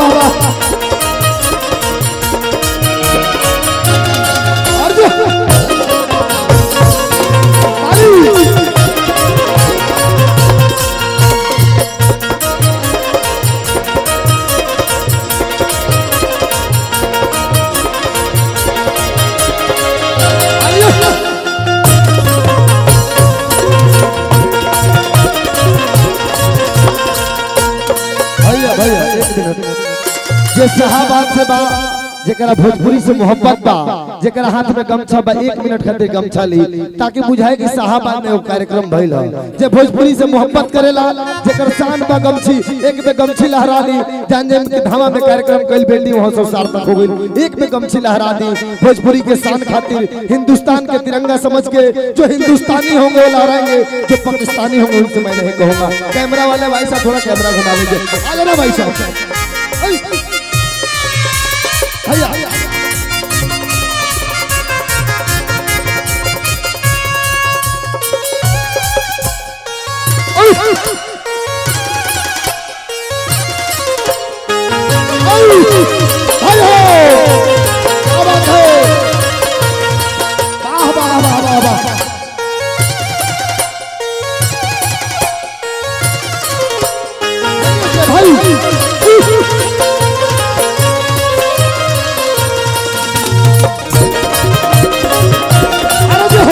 वाह वाह अर्जुन ताली भैया भैया एक मिनट जे साहबात से बा जेकरा भोजपुरी से मोहब्बत बा जेकरा हाथ में गमछा बा एक मिनट खातिर गमछा ली ताकि बुझाए कि साहबात में वो कार्यक्रम भइल है जे भोजपुरी से मोहब्बत करेला जेकर शान बा गमछी एक में गमछी लहरा दी जान जान के धामा में कार्यक्रम कइल बेटी वहां सब सार्थक हो गई एक में गमछी लहरा दी भोजपुरी के शान खातिर हिंदुस्तान के तिरंगा समझ के जो हिंदुस्तानी होंगे वो लहराएंगे जो पाकिस्तानी होंगे उनसे मैं नहीं कहूंगा कैमरा वाले भाई साहब थोड़ा कैमरा घुमा लीजिए आ जाना भाई साहब ऐ, भैया ऐ, ऐ, भाई हो क्या बात है वाह वाह वाह वाह वाह भाई अरे जो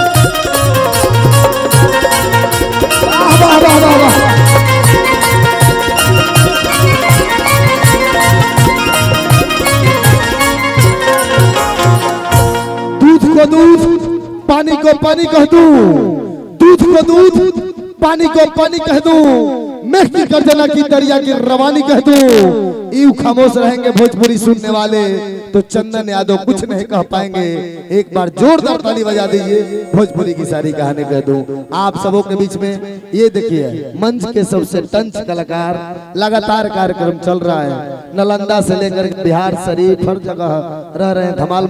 वाह वाह वाह वाह वाह दूध को दूध पानी को पानी कह दूं दूध को दूध पानी को पानी कह दूं मेघ की गर्जना की दरिया की रवानी कह दूं यूं खामोश रहेंगे भोजपुरी सुनने वाले तो चंदन यादव कुछ नहीं कह पाएंगे एक बार जोरदार ताली बजा दीजिए भोजपुरी की सारी कहानी कह दूं आप सबों के बीच में ये देखिए मंच के सबसे टंच कलाकार लगातार कार्यक्रम चल रहा है नालंदा से लेकर बिहार शरीफ हर जगह रह रहे हैं धमाल